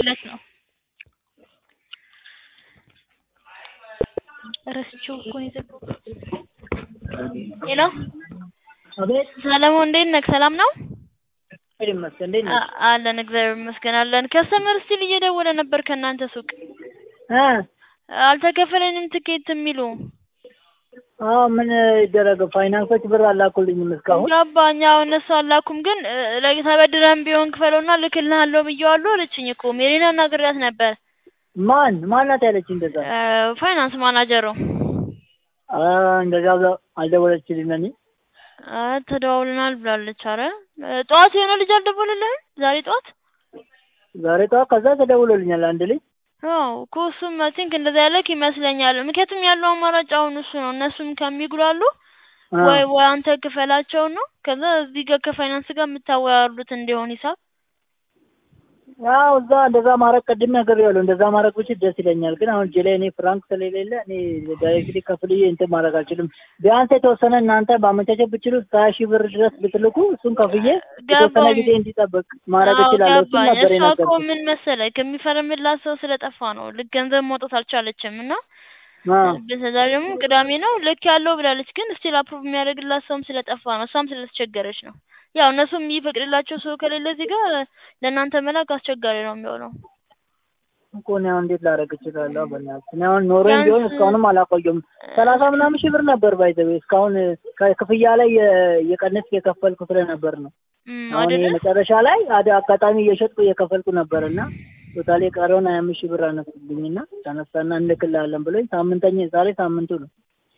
ደውለሽ ነው ረስቼው እኮ ነው የዘጋሁት። ሄሎ አቤት ሰለሞን እንዴት ነህ? ሰላም ነው? እግዚአብሔር ይመስገን። እንዴት ነሽ? አ- አለን እግዚአብሔር ይመስገን አለን። ከስተመር ስቲል እየደወለ ነበር ከእናንተ ሱቅ እ አልተከፈለንም ትኬት የሚሉ አዎ ምን ይደረግ፣ ፋይናንሶች ብር አላኩልኝም እስካሁን። ገባኝ። አዎ እነሱ አላኩም፣ ግን እ፣ ተበድረን ቢሆን ክፈለውና ልክልሃለሁ ብዬዋለሁ አለችኝ እኮ ሜሪና ናግሬያት ነበር። ማን ማናት ያለች እንደዛ? እ፣ ፋይናንስ ማናጀሩ አ እንደዛ ብላ አልደወለችልኝ። እኔ አ፣ ተደዋውለናል ብላለች። አረ እ፣ ጠዋት የሆነ ልጅ አልደወለልህም? ዛሬ ጠዋት ዛሬ ጠዋት ከዛ ተደውሎልኛል አንድ ልጅ። አዎ እኮ እሱም አይ ቲንክ እንደዛ ያለክ ይመስለኛል። ምክንያቱም ያለው አማራጭ አሁን እሱ ነው። እነሱም ከሚጉላሉ አ፣ ወይ ወይ አንተ ክፈላቸው ነው። ከዛ እዚህ ጋር ከፋይናንስ ጋር የምታወያሉት እንዲሆን ሂሳብ ያው እዛ እንደዛ ማድረግ ቅድም ነግሬዋለሁ። እንደዛ ማድረግ ብችል ደስ ይለኛል፣ ግን አሁን እጄ ላይ እኔ ፍራንክ ስለሌለ እኔ ዳይሬክትሊ ከፍልዬ እንትን ማድረግ አልችልም። ቢያንስ የተወሰነ እናንተ ማመቻቸት ብችሉ እስከ ሀያ ሺህ ብር ድረስ ብትልኩ እሱን ከፍዬ የተወሰነ ገባኝ። ጊዜ እንዲጠብቅ ማድረግ አዎ እችላለሁ። እሱን ገባኝ። ነበር እሷ እኮ የነገርኩት። ምን መሰለህ ከሚፈርምላት ሰው ስለጠፋ ነው ልክ ገንዘብ ማውጣት አልቻለችም እና አ፣ በዛ ደግሞ ቅዳሜ ነው ልክ ያለው ብላለች፣ ግን ስቲል አፕሩቭ የሚያደርግላት ሰውም ስለጠፋ ነው እሷም ስለተቸገረች ነው። ያው እነሱም የሚፈቅድላቸው ሰው ከሌለ እዚህ ጋር ለእናንተ መላክ አስቸጋሪ ነው የሚሆነው። እኮ እኔ አሁን እንዴት ላደርግ እችላለሁ? በእናትህ እኔ አሁን ኖሮኝ ቢሆን ቢያንስ እስካሁንም አላቆየም። ሰላሳ ምናምን ሺህ ብር ነበር ባይዘዌ እስካሁን ከክፍያ ላይ የ- የቀነስ የከፈልኩ ስለነበር ነው። እም፣ አሁን ይሄ አይደለ መጨረሻ ላይ አደ አጋጣሚ እየሸጥኩ እየከፈልኩ ነበር እና ቶታሊ የቀረውን ሀያ አምስት ሺህ ብር አነሱብኝ እና ተነሳና እንልክልሃለን ብሎኝ ሳምንተኛ ዛሬ ሳምንቱ ነው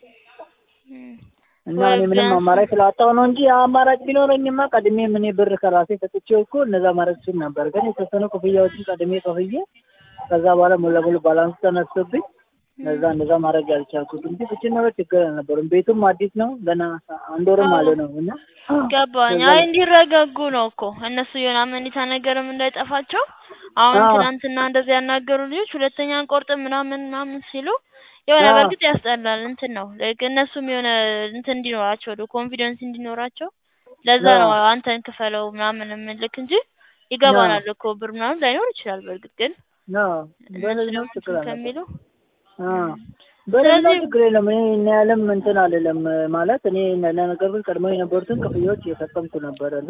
እም፣ እና ወይ እኔ ምንም ቢያንስ አማራጭ ስላጣሁ ነው እንጂ አማራጭ ቢኖረኝማ ቀድሜ ምን ብር ከራሴ ሰጥቼው እኮ እነዛ ማድረግ ችል ነበር። ግን የተወሰኑ ክፍያዎችን ቀድሜ ከፍዬ ከዛ በኋላ ሙሉ ለሙሉ ባላንስ ተነስቶብኝ ለዛ እንደዛ ማድረግ ያልቻልኩት እንጂ ብችል ኖሮ ችግር አልነበረም። ቤቱም አዲስ ነው ገና አንድ ወርም አለ ነው እና ገባኝ። ከዛ አይ እንዲረጋጉ ነው እኮ እነሱ የሆነ አመኔታ ነገርም እንዳይጠፋቸው። አሁን አዎ ትናንትና እንደዚህ ያናገሩ ልጆች ሁለተኛ አንቆርጥም ምናምን ምናምን ሲሉ የሆነ አዎ በእርግጥ ያስጠላል። እንትን ነው ላይክ እነሱም የሆነ እንትን እንዲኖራቸው ወደ ኮንፊደንስ እንዲኖራቸው ለዛ ነው አዎ አንተን ክፈለው ምናምን የምልክ እንጂ አዎ ይገባናል እኮ ብር ምናምን ላይኖር ይችላል። በእርግጥ ግን አዎ እነሱ በሌላው ደግሞ ችግር እንትን አልነበረም። ከሚሉ አዎ እም፣ በሌላው ስለዚህ ችግር የለም። እኔ እኔ ያለም እንትን አልልም ማለት እኔ ለነገር ግን ቀድሞ የነበሩትን ክፍያዎች እየፈጸምኩ ነበረ እና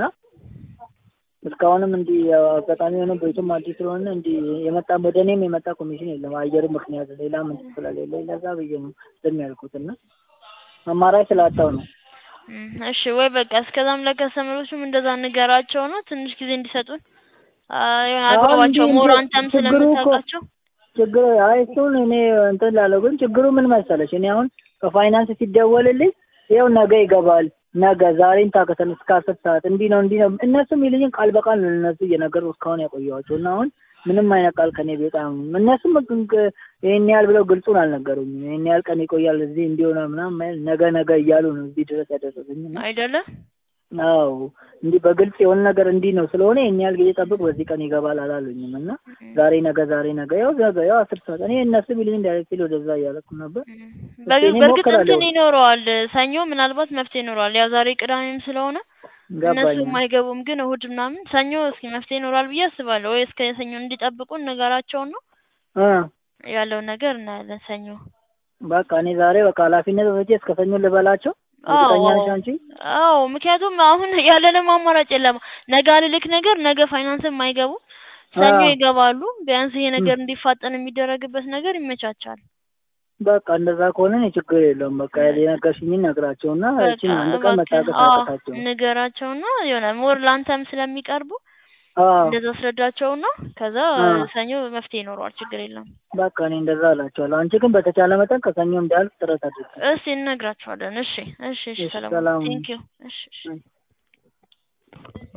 እስካሁንም እንዲህ ያው አጋጣሚ የሆነ ቤቱም አዲስ ስለሆነ እንዲህ የመጣ ወደ እኔም የመጣ ኮሚሽን የለም። አየሩ ምክንያት ሌላ ምን ስለሌለ ለዛ ብዬ ነው ዝም ያልኩት እና አማራጭ ስላጣው ነው። እም፣ እሺ ወይ በቃ እስከዛም ለከስተመሮቹም እንደዛ ንገራቸው ነው ትንሽ ጊዜ እንዲሰጡን አ፣ የሆነ አሁን እንዲህ አግባባቸው ሞር እንዲህ አንተም ችግሩ እኮ ስለምታውቃቸው ችግሩ አይ እሱን እኔ እንትን ላለው ግን ችግሩ ምን መሰለሽ እኔ አሁን ከፋይናንስ ሲደወልልኝ ይኸው ነገ ይገባል ነገ ዛሬን ታከተን እስከ አስር ሰዓት እንዲህ ነው እንዲህ ነው እነሱ የሚልኝን ቃል በቃል ነው ለእነሱ እየነገርኩ እስካሁን ያቆየኋቸው እና አሁን ምንም አይነት ቃል ከኔ በጣም እነሱም ግ- ይሄን ያህል ብለው ግልጹን አልነገሩኝም። ይሄን ያህል ቀን ይቆያል እዚህ እንዲሆነ ምናምን ማይል ነገ ነገ እያሉ ነው እዚህ ድረስ ያደረሱኝ እና አይደለ? አዎ እንዲህ በግልጽ የሆነ ነገር እንዲህ ነው ስለሆነ ይሄን ያህል ጊዜ ጠብቅ በዚህ ቀን ይገባል አላሉኝም እና እም፣ ዛሬ ነገ ዛሬ ነገ ያው ነገ ያው አስር ሰዓት እኔ እነሱ ቢልኝ ዳይሬክትሊ ወደዛ እያለኩ ነበር። እም። እስኪ በግ- እኔ በእርግጥ እሞክራለሁ። እንትን ይኖረዋል ሰኞ ምናልባት መፍትሄ ይኖረዋል። ያው ዛሬ ቅዳሜም ስለሆነ እነሱ ገባኝ። አይገቡም፣ ግን እሁድ ምናምን ሰኞ እስኪ መፍትሄ ይኖራል ብዬ አስባለሁ። ወይ እስከ ሰኞ እንዲጠብቁ ነገራቸውን ነው እ ያለውን ነገር እናያለን ሰኞ። በቃ እኔ ዛሬ በቃ ኃላፊነት ወስጄ እስከ ሰኞ ልበላቸው። አዎ እርግጠኛ አዎ ነሽ አንቺ? አዎ፣ ምክንያቱም አሁን ያለንም አማራጭ የለም። ነገ አልልክ ነገር ነገ ፋይናንስም አይገቡ ሰኞ አዎ ይገባሉ። ቢያንስ ይሄ እም። ነገር እንዲፋጠን የሚደረግበት ነገር ይመቻቻል። በቃ እንደዛ ከሆነ እኔ ችግር የለውም። በቃ የነገርሽኝን ነግራቸውና በቃ እቺን አንድ ቀን እባክህ መታገስ አዎ አያቅታቸውም። ንገራቸውና የሆነ ሞር ላንተም ስለሚቀርቡ አዎ እንደዛ አስረዳቸውና ከዛ አዎ ሰኞ መፍትሄ ይኖረዋል። ችግር የለም። በቃ እኔ እንደዛ እላቸዋለሁ። አንቺ ግን በተቻለ መጠን ከሰኞ እንዲያልፍ ጥረት አድርጊ። እስቲ እነግራቸዋለን። እሺ እሺ እሺ እሺ፣ ሰለሞን ሰላም ቴንክ ዩ። እሺ እሺ ሁኚ።